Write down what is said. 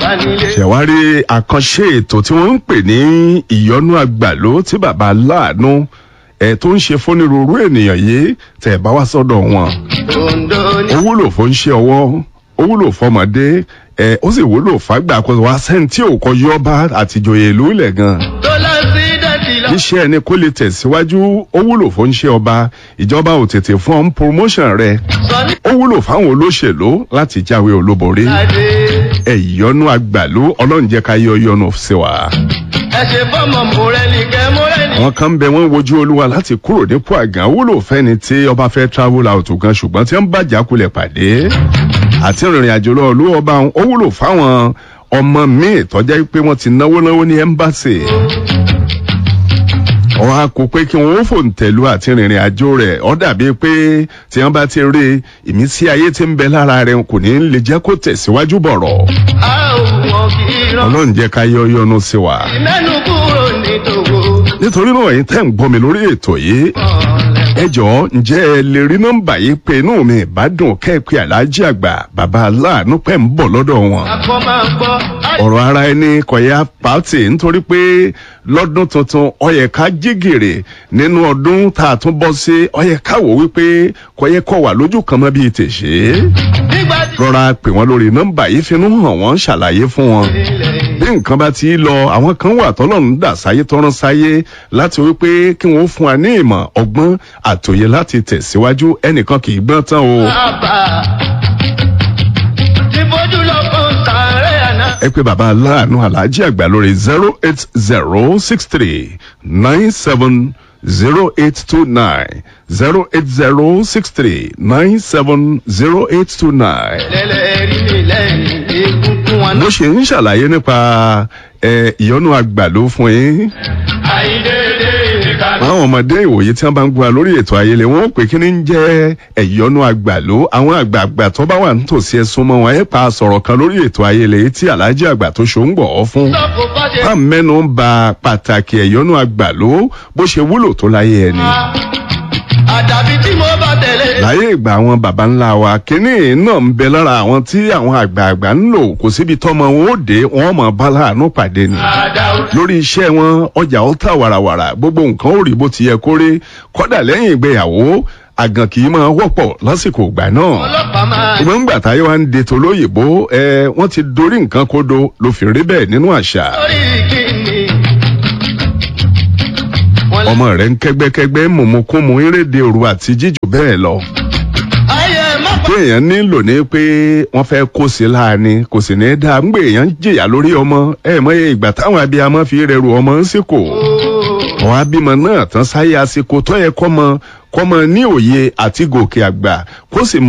bá nílé. ṣẹ̀wárí àkànṣe ètò tí wọ́n ń pè ní ìyọnú àgbàló tí bàbá aláàánú ẹ̀ tó ń ṣe fónírúurú ènìyàn yìí tẹ̀ bá wá sọ́dọ̀ wọn. Ondo ní. ó wúlò fún ṣe ọwọ́ ó wúlò fọmọdé ẹ ó sì wúlò fàgbà kó wá sẹ́ńtì òkò yọba àtijọ́yè ìlú ilẹ̀ gan. tó lọ sí dẹ́tì lọ. iṣẹ́ ẹni kó lè tẹ̀síwájú ó wúlò fún ṣe ọba ìjọba ò tètè fún ọ́n promotion rẹ̀ sọ ní ó wúlò fáwọn olóṣèlú láti jáwé olúborí adé. ẹ̀yọ́nú àgbàlú ọlọ́run jẹ́ ká yọ yọnu sí wa. ẹ ṣe fọmọ mọrẹni kẹ mọrẹni. àwọn kan ń bẹ wọn wojú olúwa láti kúrò nípò àgàn wúlò fẹ́ni tí ọba fẹ́ travel out gan ṣùgbọ́n tí wọ́n bá jákulẹ̀ pàdé àti ìrìn àjò lọ olú ọba ó wúlò fáwọn ọmọ míì tọ́jà pé wọ́n ti náwó náwó ní ẹ́mbáṣì wọn á kó pé kí wọn ó fòǹtẹ̀lú àti rìnrìn àjò rẹ̀ ọ́ dàbí pé tí wọ́n bá ti rí ìmísí ayé tí ń bẹ lára rẹ̀ kò ní lè jẹ́ kó tẹ̀síwájú bọ̀rọ̀ a ò wọn kì í rán. ọlọ́run jẹ́ ká yọ yọnu sí wa. mẹ́nu kúrò ní tòwó. nítorí náà yìí tẹ́ ń gbọ́ mi lórí ètò yìí ẹ jọ̀ọ́ ǹjẹ́ ẹ lè rí nọ́mbà yìí pé inú mi ìbádùn kẹ́ẹ̀pẹ́ aláàjì àgbà bàbá aláàánú pẹ́ ń bọ̀ lọ́dọ̀ wọn. akọ máa gbọ́. ọ̀rọ̀ ara ẹni kọ̀yà pàtì nítorí pé lọ́dún tuntun ọyẹ ká jígèrè nínú ọdún tá a tún bọ́ sí ọyẹ ká wò wípé kọ̀yẹ kọ̀ wà lójú kan mọ́ bíi tèṣe. nígbà tí. rọra pè wọ́n lórí nọ́mbà yìí finú hàn wọ́n ṣàlàyé fún wọn ilẹ̀ bí nǹkan bá ti lọ àwọn kan wà tọ́lọ́run dà sáyé tọ́rán sáyé láti wípé kí wọ́n fún wa ní ìmọ̀ ọgbọ́n àtòyè láti tẹ̀síwájú ẹnìkan kì í gbọ́n tán o. bàbá. tí bójú lọ kàn sàárẹ̀ àná. ẹ pé bàbá aláàánú aláàjì àgbà lórí zero eight zero six three nine seven zero eight two nine zero eight zero six three nine seven zero eight two nine. lẹ́lẹ̀ rí mi lẹ́yìn egungun wọn bó náà. ṣe ń ṣàlàyé nípa ẹ, ìyọnu àgbàló fún yín. àìdédé ìka. àwọn ọmọdé ìwòye tí wọn bá ń gbọ́ lórí ètò ayẹlẹ wọn ó pè kí ni ń jẹ́ ẹ̀yọ́nú àgbàló àwọn àgbààgbà tó bá wà nítòsí ẹ̀sùn mọ́ wọn ẹ̀ pa sọ̀rọ̀ kan lórí ètò ayẹlẹ yìí tí aláàjì àgbà tó ṣó ń gbọ̀ ọ́ fún. sọ́kò kọ́ṣe. bá mẹ́nu ń ba pàtàkì ẹ̀yọ́nú àgbàló bó ṣe wúlò tó láyé ẹni. àdàbí tí mo bá tẹ̀lé. láyé ìgbà àwọn baba ńlá wa kínní náà ń bẹ lára àwọn tí àwọn àgbààgbà ń lò kò síbi tọ́mọ wọn ó dé wọn mọ̀ bá láàánú pàdé ni àdàwọ̀. lórí iṣẹ́ wọn ọjà ó tà wàràwàrà gbogbo nǹkan ó rí bó ti yẹ kó rí kọ́dà lẹ́yìn ìgbéyàwó àgàn kì í máa wọ́pọ̀ lásìkò ìgbà náà. ọlọ́pàá máa. ìgbọ́n ńgbà táyé wa ń de tolóyìnbó ẹ wọ́n ti dorí nǹkan kodo ló fi rí bẹ́ẹ̀ nínú àṣà. lórí kíni. wọ́n lé. ọmọ rẹ̀ ń kẹ́gbẹ́kẹ́gbẹ́ mọ̀mọ́kúnmọ́ eréde òru àti jíjù bẹ́ẹ̀ lọ. ayé má pa. tí èèyàn nílò ní pé wọ́n fẹ́ kó sí láàánú kò sì ní í dáa ńgbè èèyàn ń jìyà lórí ọmọ ẹ mọ iye ìgbà táwọn abiyamọ fi rẹrù ọmọ ń sìkò. àwọn abímọ náà tán sáyé àsìkò tó yẹ kọ́mọ kọ́mọ ní òye àti gòkè àgbà kó sì mọ